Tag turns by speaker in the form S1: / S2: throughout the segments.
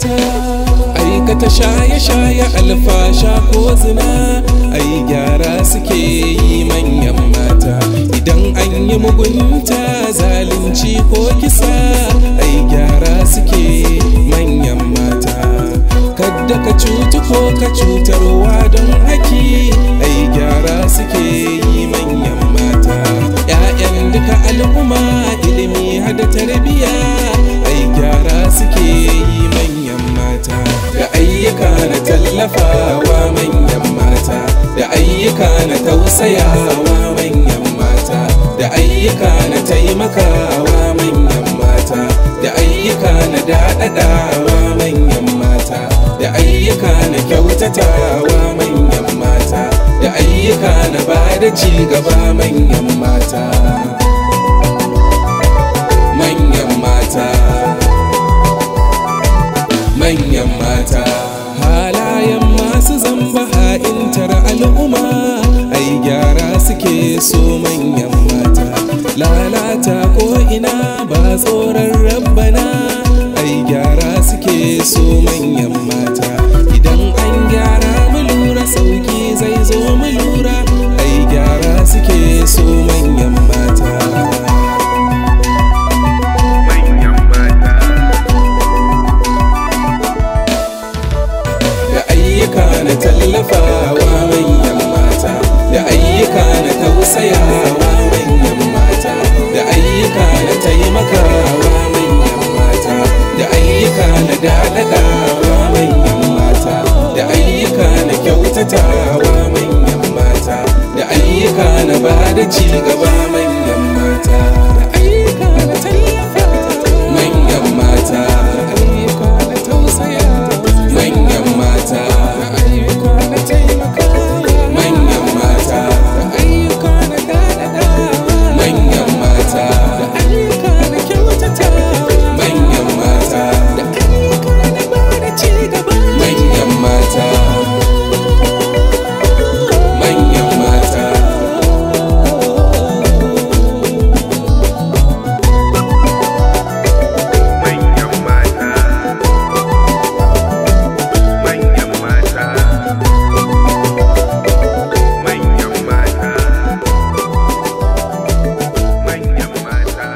S1: mata aikata shaye-shaye alfasha ko zina ai gyara suke yi manyan mata idan an yi mugunta zalunci ko kisa ai gyara suke manyan mata kadda ka cutu ko ka cutarwa don haki ai gyara suke yi manyan mata 'ya'yan duka al'umma ilimi hada tarbiya ai gyara suke yi manyan mata da ayyuka na tallafawa manyan mata da ayyuka na tausayawa manyan mata da ayyuka na taimakawa manyan mata da ayyuka na daɗaɗawa manyan mata da ayyuka na kyautatawa manyan mata da ayyuka na bada ci gaba manyan mata manyan mata manyan mata halayen masu zamba ha'intar al'umma ai gyara suke so manyan mata lalata ko ina ba tsoron rabbana ai gyara suke so manyan mata idan an gyara mu lura sauki zai zo mu lura ai gyara suke so manyan mata da ayyuka na tallafawa manyan mata da ayyuka na tausayawa manyan mata da ayyuka na taimakawa manyan mata da ayyuka na daɗaɗawa manyan mata da ayyuka na kyautatawa manyan mata da ayyuka na bada ci gaba manyan mata da ayyuka na tallafawa manyan mata da ayyuka na tausayawa manyan mata da ayyuka na taimakawa manyan mata da ayyuka na daɗaɗawa manyan mata da ayyuka na kyautatawa manyan mata da ayyuka na bada ci gaba manyan mata manyan mata
S2: manyan mata manyan mata manyan mata manyan mata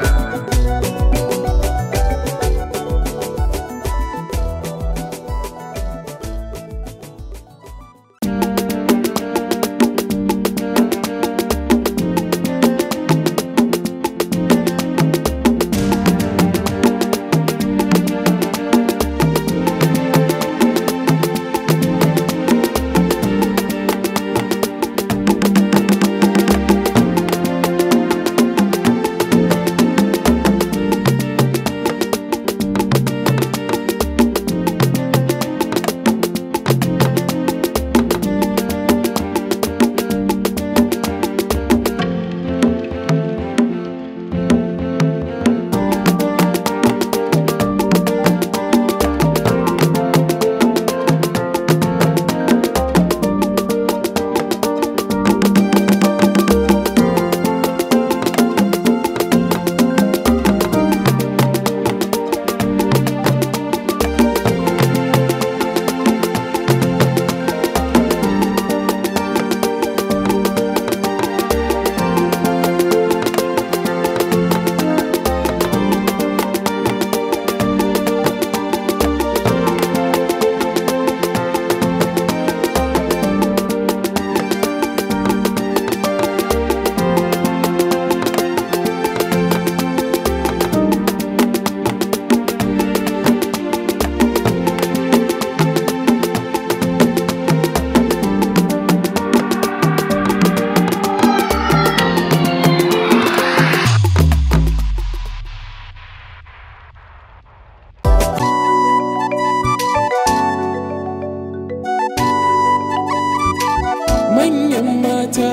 S1: manyan mata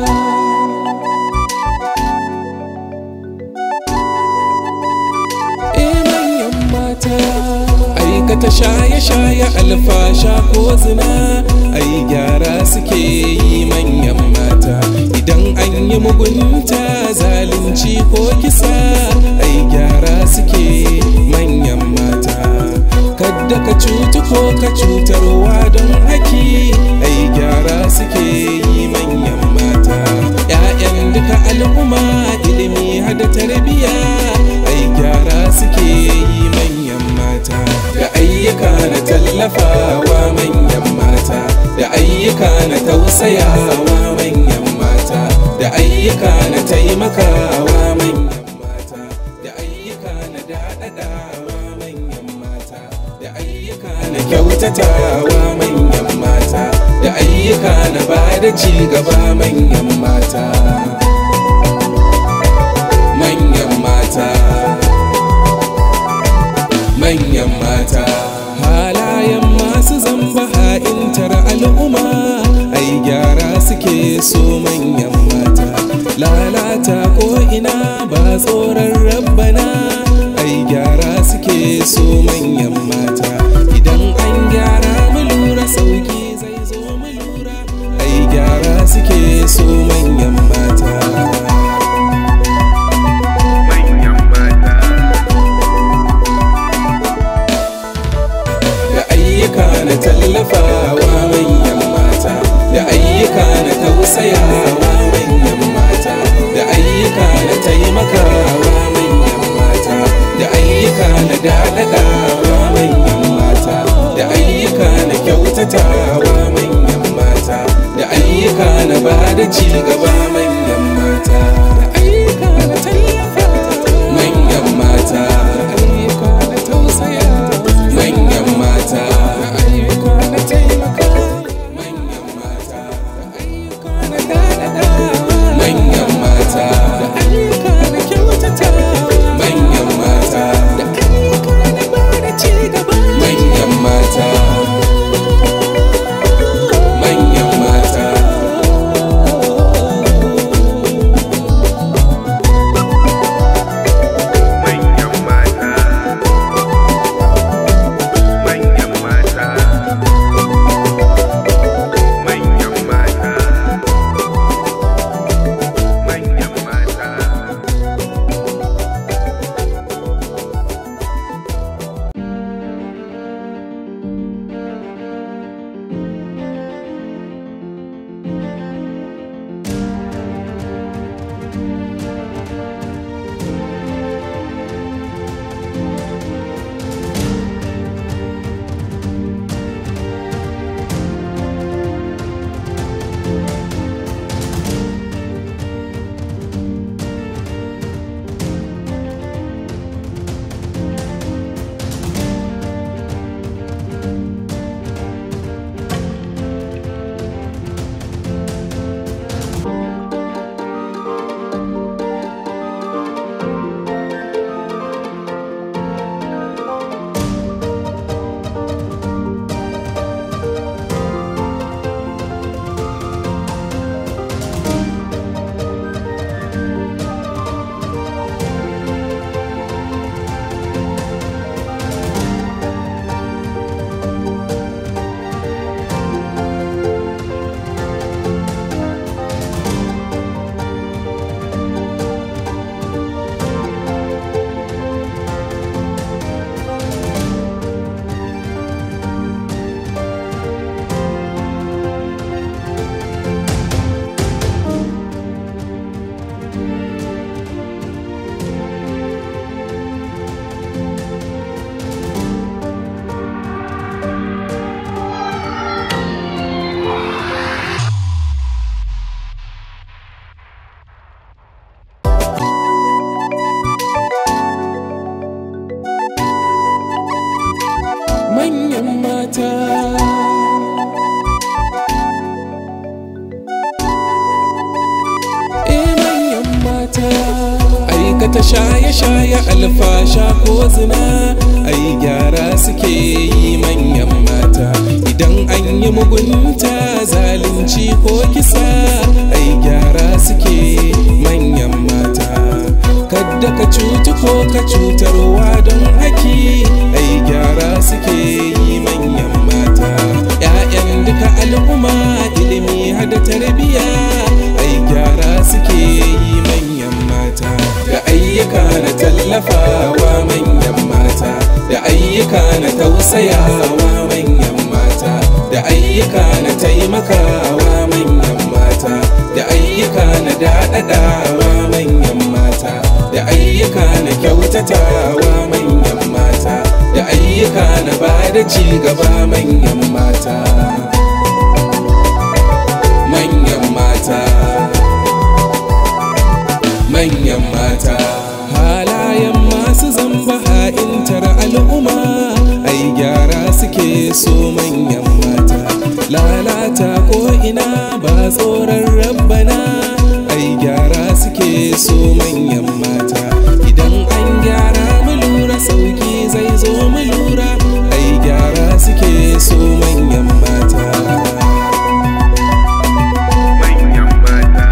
S1: Eh manyan mata aikata shaye-shaye alfasha ko zina ai gyara suke yi manyan mata idan an yi mugunta zalunci ko kisa ai gyara suke manyan mata kadda kadda ka cutu ko ka cutarwa don haki ai gyara suke yi manyan mata ‘ya'yan duka al'umma ilimi hada tarbiya ai gyara suke yi manyan mata da ayyuka na tallafawa manyan mata da ayyuka na tausayawa manyan mata da ayyuka na taimakawa manyan mata da ayyuka na daɗaɗawa manyan mata da ayyuka na kyautatawa manyan mata da ayyuka na bada ci gaba manyan mata manyan mata manyan mata halayen masu zamba ha'intar al'umma ai gyara suke so manyan mata lalata ko ina ba tsoron rabbana ai gyara suke so manyan mata idan an gyara mu lura sauki zai zo mu lura ai gyara suke so manyan mata
S2: manyan mata
S1: da ayyuka na tallafawa manyan mata da ayyuka na tausayawa manyan mata da ayyuka na taimakawa manyan mata da ayyuka na daɗaɗawa manyan mata da ayyuka na kyautatawa manyan mata da ayyuka na bada ci gaba manyan mata da ayyuka na tallafawa manyan mata da ayyuka na tausayawa manyan mata da ayyuka na taimaka manyan mata da ayyuka na dadada manyan mata da ayyuka na kyautata manyan mata da ayyuka na bada ci gaba manyan mata manyan mata
S2: manyan mata manyan mata manyan mata manyan mata
S1: manyan mata Eh manyan mata aikata shaye-shaye alfasha ko zina ai gyara suke yi manyan mata idan an yi mugunta zalunci ko kisa ai gyara suke manyan mata kadda ka cutu ko ka cutarwa don haki ai gyara suke yi manyan mata ‘ya'yan duka al'umma ilimi hada tarbiya ai gyara suke yi manyan mata da ayyuka na tallafawa manyan mata da ayyuka ayyuka na tausayawa manyan mata da ayyuka na taimakawa manyan mata da ayyuka na daɗaɗawa manyan mata da ayyuka na kyautatawa manyan mata da ayyuka na bada ci gaba manyan mata manyan mata manyan mata halayen masu zamba ha'intar al'umma ai gyara suke so manyan mata lalata ko ina ba tsoron rabbana ai gyara suke so manyan mata idan an gyara mu lura sauki zai zo mu lura ai gyara suke so manyan mata
S2: manyan mata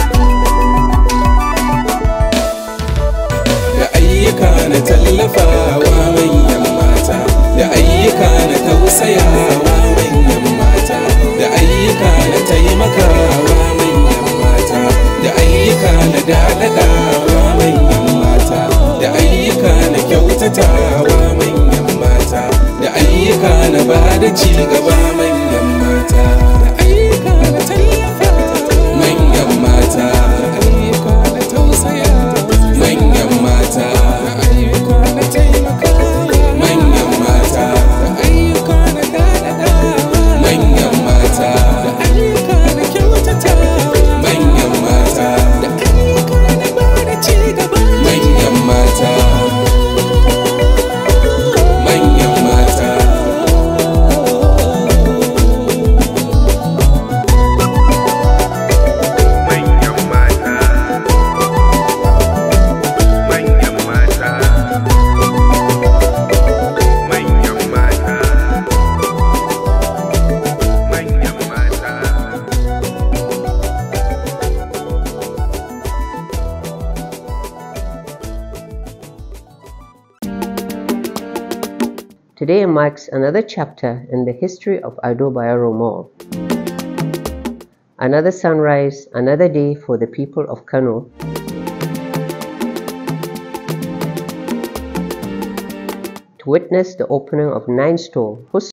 S1: da ayyuka na tallafawa manyan mata da ayyuka na tausayawa manyan mata da ayyuka na taimakawa manyan mata da ayyuka na daɗaɗawa manyan mata da ayyuka na kyautatawa manyan mata da ayyuka na bada ci gaba manyan mata da ayyuka na tallafawa manyan mata da ayyuka na tausayawa manyan mata da ayyuka na taimakawa manyan mata da ayyuka na daɗaɗawa manyan mata da ayyuka na kyautatawa manyan mata da ayyuka na bada ci gaba manyan mata manyan mata
S2: manyan mata manyan mata manyan mata manyan mata
S3: Today marks another chapter in the history of Ado Bayero Mall. Another sunrise, another day for the people of Kano. To witness the opening of nine stores whose